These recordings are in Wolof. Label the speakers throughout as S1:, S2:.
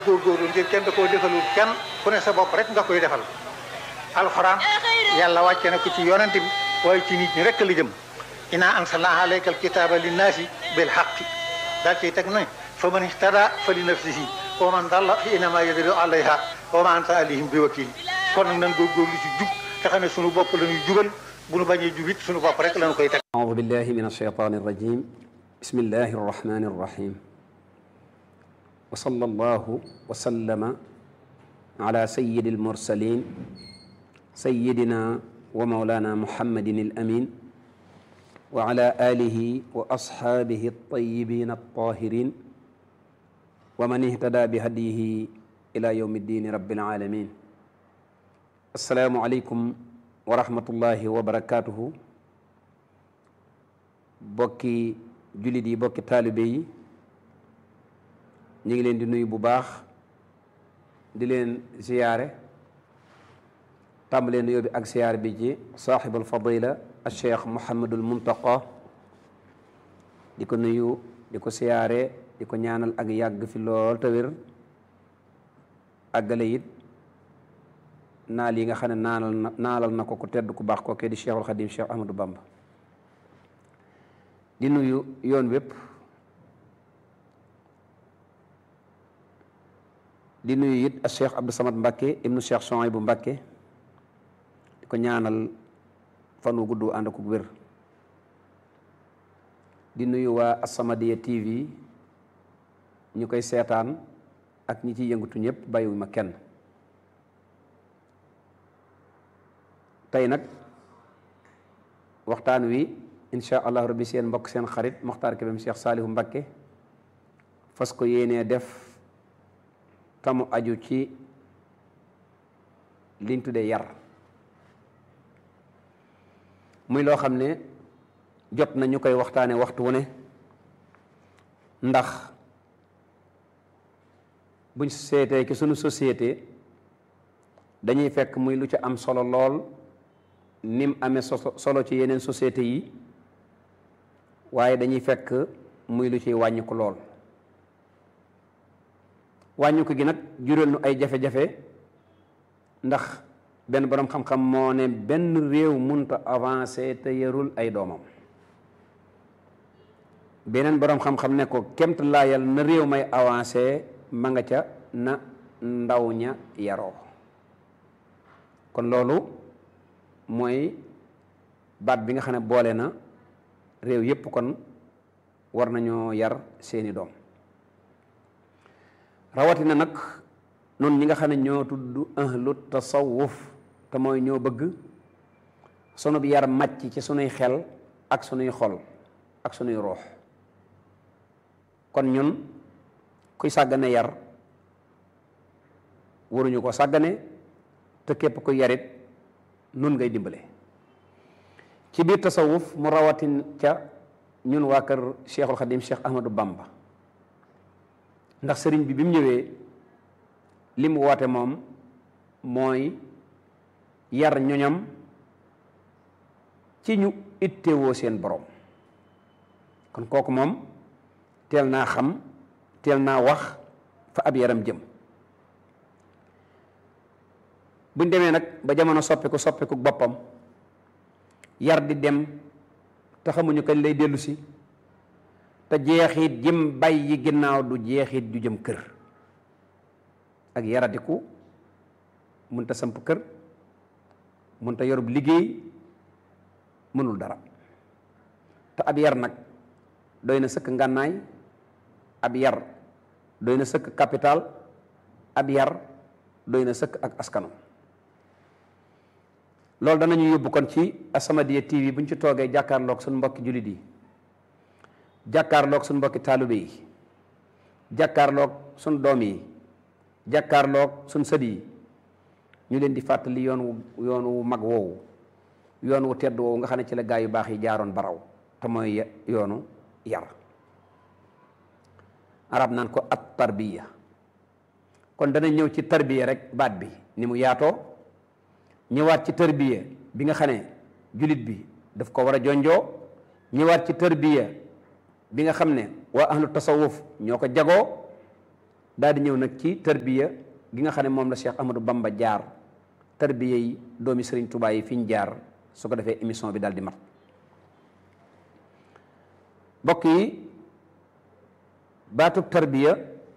S1: góorgóorlu ngir kenn da koo defalul kenn ku ne sa bopp rek nga koy defal alxuraan yàlla wàcce na ko ci yonent bi waaye ci nit ñi rek la jëm inaa anzalnaa alayka alkitaaba linnaasi bil haqqi daal ciy teg ne fa man ihtada fa li nafsihi wa man dalla fa innamaa yadillu alayha wa maa anta alayhim bi wakiil kon nag nan góorgóorlu ci jub te xam ne sunu bopp la ñuy jubal bu nu bañee jubit sunu bopp rek la ñu koy teg
S2: أعوذ بالله من الشيطان الرجيم بسم الله الرحمن الرحيم وصلى الله وسلم على سيد المرسلين سيدنا ومولانا محمد الأمين وعلى آله وأصحابه الطيبين الطاهرين ومن اهتدى بهديه إلى يوم الدين رب العالمين السلام عليكم ورحمة الله وبركاته bokki jullit yi bokki taalibe yi ñu ngi leen di nuyu bu baax di leen ziyaare tàmbalee nuyoo bi ak ziyaare bi ci saaxibul fadila al cheikh Mouhamadul Muntaqa di ko nuyu di ko ziyaare di ko ñaanal ak yàgg fi lool te wér àggale it naal yi nga xam ne naalal na naalal na ko ku tedd ku baax kookee di cheikhul xadim cheikh Ahmadou Bamba di nuyu yoon wépp di nuyu it ak cheikh Abdou Samad Mbakke ibnu cheikh Souhaïbou Mbakke di ko ñaanal fan wu gudd ànd ak wér di nuyu waa As-Samadiyya TV ñu koy seetaan ak ñi ciy yëngatu ñëpp bàyyiwuma kenn tey nag waxtaan wi incha allah rabbi seen mbokk seen xarit Mokhtar Kébé Cheikh Saalihu Mbakke fas ko yéenee def tamu aju ci liñ tuddee yar muy loo xam ne jot na ñu koy waxtaane waxtu wu ne ndax buñ seetee ci sunu société dañuy fekk muy lu ci am solo lool nim amee solo ci yeneen société yi waaye dañuy fekk muy lu ciy wàññiku lool wàññiku gi nag jural nu ay jafe-jafe ndax benn boroom xam-xam moo ne benn réew munta avancé te yarul ay doomam beneen boroom xam-xam ne ko kemt laayal na réew may avancé ma nga ca na ndaw ña yaroo kon loolu mooy baat bi nga xam ne boole na réew yépp kon war nañoo yar seeni doom rawatina nag noonu ñi nga xam ne ñoo tudd ahlu tasawuf te mooy ñoo bëgg sunu bi yar màcc ci sunuy xel ak sunuy xol ak sunuy roox kon ñun kuy sàggane yar waruñu ko sàggane te képp ku yarit nun ngay dimbale ci biir tasawuf mu rawatin ca ñun waa kër cheikhul xadim cheikh ahmadou bamba ndax sëriñ bi bi mu ñëwee li mu woote moom mooy yar ñoñam ci ñu ittewoo seen borom kon kooku moom teel naa xam teel naa wax fa ab yaram jëm buñ demee nag ba jamono soppiku soppiku boppam yar di dem te xamuñu kañ lay dellu si te jeexit jëm bàyyi ginnaaw du jeexit ju jëm kër ak yaradiku mënta samp kër mënta yorub liggéey mënul dara te ab yar nag doy na sëkk ngànnaay ab yar doy na sëkk capital ab yar doy na sëkk ak askano loolu danañu yóbbu kon ci As-Samadiyya TV bu ñu ci toogee jàkkaarloog suñu mbokki jullit yi jàkkaarloog suñu mbokki taalibe yi jàkkaarloog suñu doom yi jàkkaarloog suñu sët yi ñu leen di fàttali yoon wu yoon wu mag woowu yoon wu tedd woowu nga xam ne ci la gaa yu baax yi jaaroon baraw te mooy yoonu yar arab naan ko at tarbiya kon dana ñëw ci tarbiya rek baat bi ni mu yaatoo ñëwaat ci tarbiya bi nga xam ne jullit bi daf ko war a jonjoo ñëwaat ci tarbiya bi nga xam ne waa ahlu tasawuf ñoo ko jagoo daal di ñëw nag ci tarbiya gi nga xam ne moom la Cheikh Ahmadou Bamba jaar tarbiya yi doomi Serigne Touba yi fi ñu jaar su ko defee émission bi daal di mat mbokk yi baatub tarbiya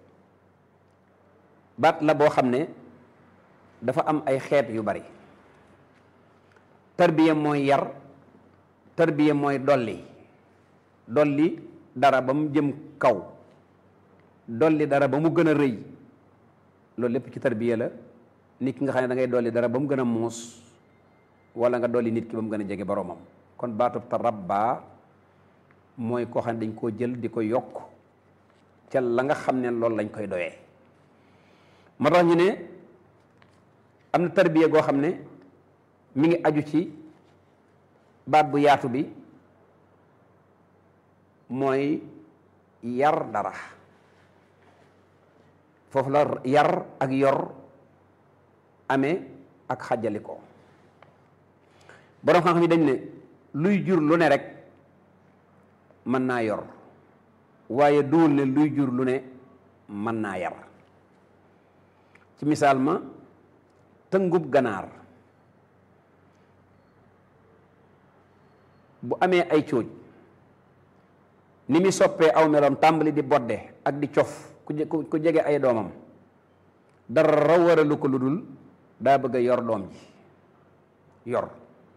S2: baat la boo xam ne dafa am ay xeet yu bari tarbiya mooy yar tarbiya mooy dolli dolli dara ba mu jëm kaw dolli dara ba mu gën a rëy loolu lépp ci tarbiya la nit ki nga xam ne da ngay dolli dara ba mu gën a muus wala nga dolli nit ki ba mu gën a jege boroomam kon baatub tarabba mooy koo xam ne dañ koo jël di ko yokk ca la nga xam ne loolu lañ koy doyee moo tax ñu ne am na tarbiya goo xam ne mi ngi aju ci baat bu yaatu bi mooy yar dara foofu la yar ak yor amee ak xàjjalikoo boroom xam-xam yi dañ ne luy jur lu ne rek mën naa yor waaye duwul ne luy jur lu ne mën naa yar ci misaal ma tëngub ganaar bu amee ay cóoj ni muy soppee aw meloom tàmbali di bodde ak di cof ku ku jege ay doomam dara waralu ko lu dul daa bëgg a yor doom ji yor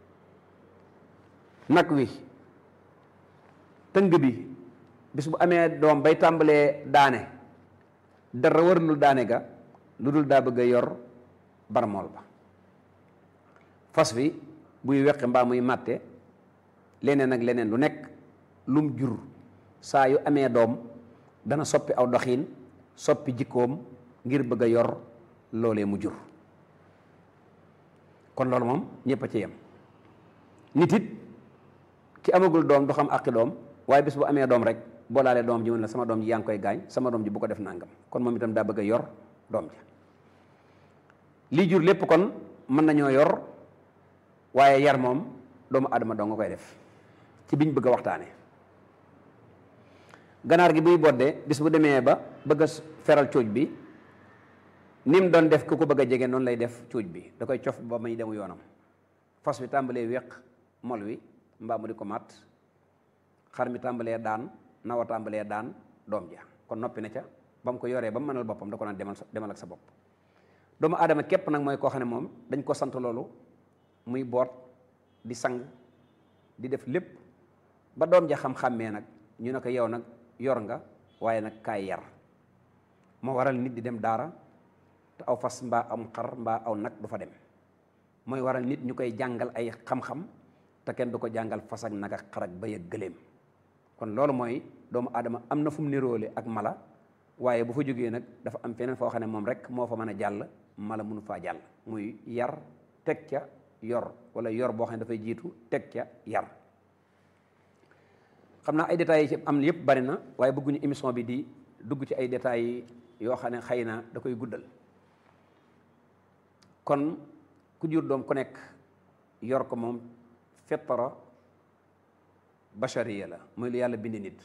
S2: nag wi tëng bi bis bu amee doom bay tàmbalee daane dara waralul daane ga lu dul daa bëgg a yor barmool ba fas wi buy weqi mbaa muy màtte leneen ak leneen lu nekk lum jur saa yu amee doom dana soppi aw doxiin soppi jikkoom ngir bëgg a yor loolee mu jur kon loolu moom ñëpp a ci yem nit it ki amagul doom du xam àqi doom waaye bis bu amee doom rek boo laalee doom ji mën la sama doom ji yaa ngi koy gaañ sama doom ji bu ko def nangam kon moom itam daa bëgg a yor doom ji lii jur lépp kon mën nañoo yor waaye yar moom doomu adama doo nga koy def ci biñ bëgg a waxtaane ganaar gi buy bodde bis bu demee ba bëgg a feral cóoj bi ni mu doon def ku ko bëgg a jege noonu lay def cóoj bi da koy cof ba muy demu yoonam fas wi tàmbalee wéq mol wi mbaa mu di ko mat xar mi tàmbalee daan nawa tàmbalee daan doom ja kon noppi na ca ba mu ko yoree ba mu mënal boppam da ko naan demal demal ak sa bopp doomu aadama képp nag mooy koo xam ne moom dañ ko sant loolu muy boot di sang di def lépp ba doom ja xam-xàmmee nag ñu ne ko yow nag yor nga waaye nag kaay yar moo waral nit di dem daara te aw fas mbaa am xar mbaa aw nag du fa dem mooy waral nit ñu koy jàngal ay xam-xam te kenn du ko jàngal fas ak nag ak xar ak bëy ak gëléem kon loolu mooy doomu aadama am na fu mu niroole ak mala waaye bu fa jógee nag dafa am feneen foo xam ne moom rek moo fa mën a jàll mala mënu faa jàll muy yar teg ca yor wala yor boo xam ne dafay jiitu teg ca yar xam naa ay détails yi ci am yëpp bari na waaye bëgguñu émission bi di dugg ci ay détails yoo xam ne xëy na da koy guddal kon ku jur doom ku nekk yor ko moom fettara bachariya la mooy lu yàlla bind nit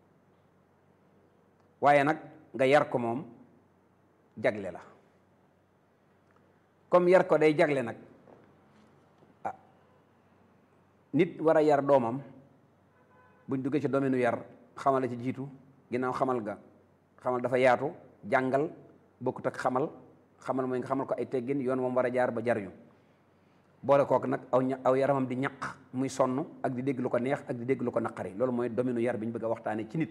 S2: waaye nag nga yar ko moom jagle la comme yar ko day jagle nag ah nit war a yar doomam buñ duggee ci domaine yar xamal la ci jiitu ginnaaw xamal ga xamal dafa yaatu jàngal bokkut ak xamal xamal mooy nga xamal ko ay teggin yoon moom war a jaar ba jariñu boole kook nag aw ña aw yaramam di ñaq muy sonn ak di dégg lu ko neex ak di dégg lu ko naqari loolu mooy domaine yar bi ñu bëgg a waxtaane ci nit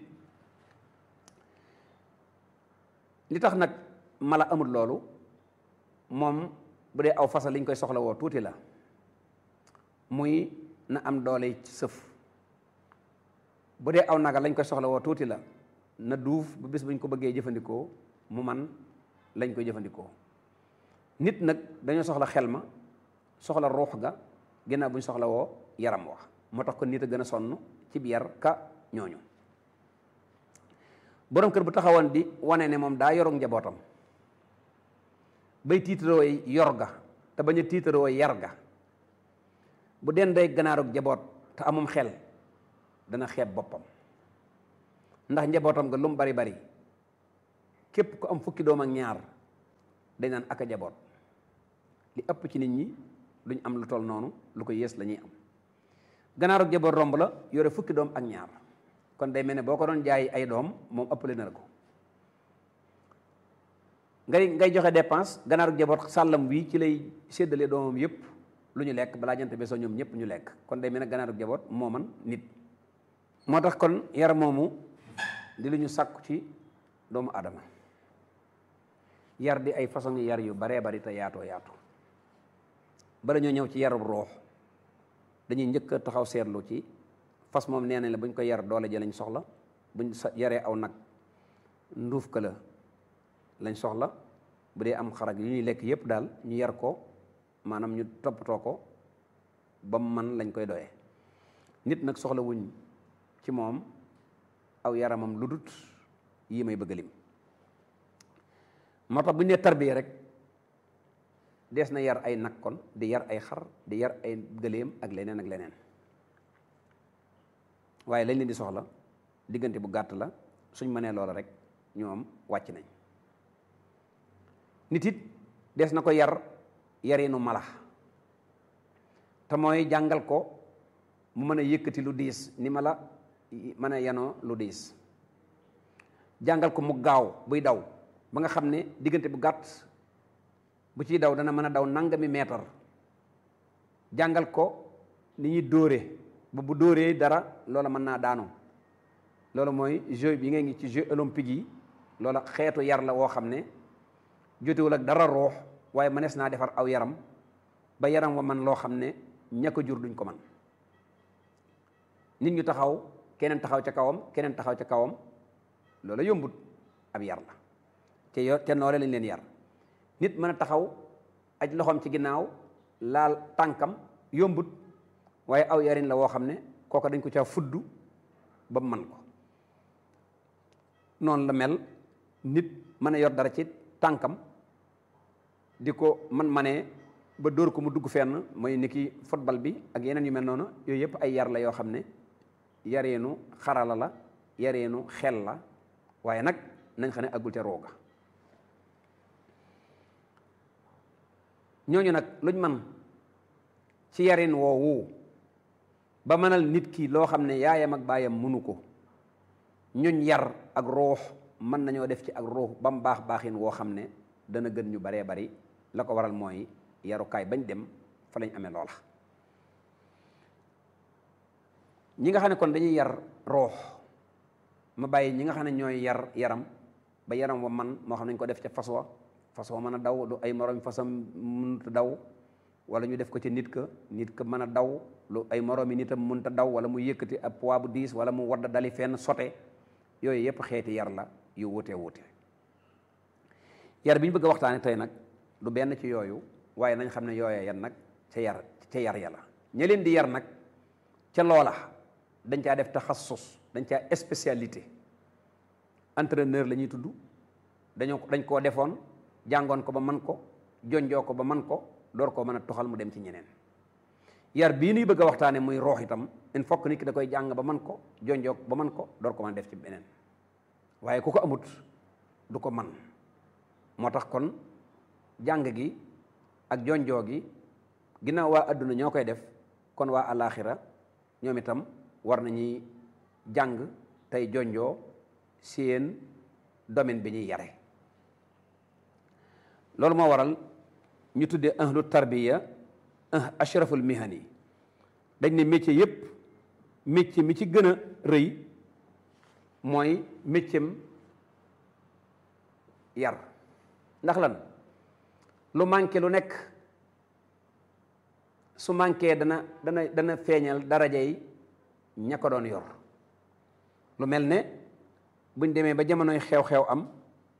S2: li tax nag mala amul loolu moom bu dee aw fasa li ñu koy soxla woo tuuti la muy na am doole ci sëf bu dee aw naga lañ koy soxla woo tuuti la na duuf ba bis buñ ko bëggee jëfandikoo mu man lañ koy jëfandikoo nit nag dañoo soxla xel ma soxla ruux ga ginnaaw buñ soxla woo yaram wax moo tax ko nit a gën a sonn ci bi yar ka ñooñu borom kër bu taxawoon di wane ne moom daa yorug njabootam bay tiitaroo yor ga te bañ a tiitaroo yar ga bu den day ganaarug njaboot te amum xel dana xeeb boppam ndax njabootam ga lu mu bari bari képp ku am fukki doom ak ñaar dañ naan ak a jaboot li ëpp ci nit ñi duñ am lu toll noonu lu ko yées la ñuy am ganaaru jaboot romb la yore fukki doom ak ñaar kon day mel ne boo ko doon jaay ay doom moom ëppale na la ko ngay ngay joxe dépense ganaaru jaboot sàllam wii ci lay séddale doomam yëpp lu ñu lekk balaa jant bi soo ñoom ñëpp ñu lekk kon day mel ne ganaaru jaboot moo man nit moo tax kon yar moomu di lu ñu sàkku ci doomu adama yar di ay façon yar yu baree bari te yaatoo yaatu bala ñoo ñëw ci yarub roox dañuy njëkk a taxaw seetlu ci fas moom nee nañ la bu ñu ko yar doole ji lañ soxla buñ sa yaree aw nag nduuf ka la lañ soxla bu dee am xarag yu ñuy lekk yépp daal ñu yar ko maanaam ñu toppatoo ko ba mu man lañ koy doyee nit nag soxla wuñ ci moom aw yaramam lu dut yii may bëgg lim moo tax bu ñu nee tarbiya rek dees na yar ay nag kon di yar ay xar di yar ay gëléem ak leneen ak leneen waaye lañ leen di soxla diggante bu gàtt la suñ mënee loola rek ñoom wàcc nañ nit it dees na ko yar yarinu mala te mooy jàngal ko mu mën a yëkkati lu diis ni mala mën a yanoo lu diis jàngal ko mu gaaw buy daw ba nga xam ne diggante bu gàtt bu ciy daw dana mën a daw nangami meetar jàngal ko ni ñuy dóore ba bu dóoree dara loola mën naa daanu loolu mooy jeu bi ngay ngi ci jeux olympiques yi loola xeetu yar la woo xam ne jotewul ak dara roox waaye mënees naa defar aw yaram ba yaram wa man loo xam ne ña ko jur duñ ko man nit ñu taxaw keneen taxaw ca kawam keneen taxaw ca kawam loola yombut ab yar la te yo te noole lañ leen yar nit mën a taxaw aj loxoom ci ginnaaw laal tànkam yombut waaye aw yarin la woo xam ne kooka dañ ko caa fudd ba mu man ko noonu la mel nit mën a yor dara ci tànkam di ko man manee ba dóor ko mu dugg fenn mooy ni ki football bi ak yeneen yu mel noonu yooyu yëpp ay yar la yoo xam ne yareenu xarala la yareenu xel la waaye nag nañ xam ne aggul te rooga ñooñu nag luñ man ci yarin woowu ba mënal nit ki loo xam ne yaayam ak baayam mënu ko ñuñ yar ak ruux mën nañoo def ci ak ruux ba mu baax baaxin woo xam ne dana gën ñu baree bari la ko waral mooy yarukaay bañ dem fa lañ amee loola ñi nga xam ne kon dañuy yar ruux ma bàyyi ñi nga xam ne ñooy yar yaram ba yaram wa man moo xam ne ñu ko def ca fas wa fas wa mën a daw du ay moroom fasam mënut a daw wala ñu def ko ci nit ka nit ka mën a daw lu ay moroomi nitam mënut a daw wala mu yëkkati ab poids bu diis wala mu wadd dali fenn sote yooyu yëpp xeeti yar la yu wuute wuute yar bi ñu bëgg a waxtaane tey nag du benn ci yooyu waaye nañ xam ne yooya yan nag ca yar ca yar ya la ña leen di yar nag ca loola dañ caa def taxassus dañ caa spécialité entraîneur la ñuy tudd dañoo dañ koo defoon jàngoon ko ba man ko jonjoo ko ba man ko door koo mën a toxal mu dem ci ñeneen yar bii nuy bëgg a waxtaane muy roox itam il faut que nit ki da koy jàng ba man ko jonjoo ko ba man ko door ko mën a def ci beneen waaye ku ko amut du ko man moo tax kon jàng gi ak jonjoo gi ginnaaw waa adduna ñoo koy def kon waa alaxira ñoom itam war nañuy jàng tey jonjoo seen domaine bi ñuy yare loolu moo waral ñu tuddee ahlu tarbiya ashraful mihani dañ ne métier yépp métier mi ci gën a rëy mooy métieram yar ndax lan lu manqué lu nekk su manqué dana dana dana feeñal daraja yi ña ko doon yor lu mel ne buñ demee ba jamonoy xew-xew am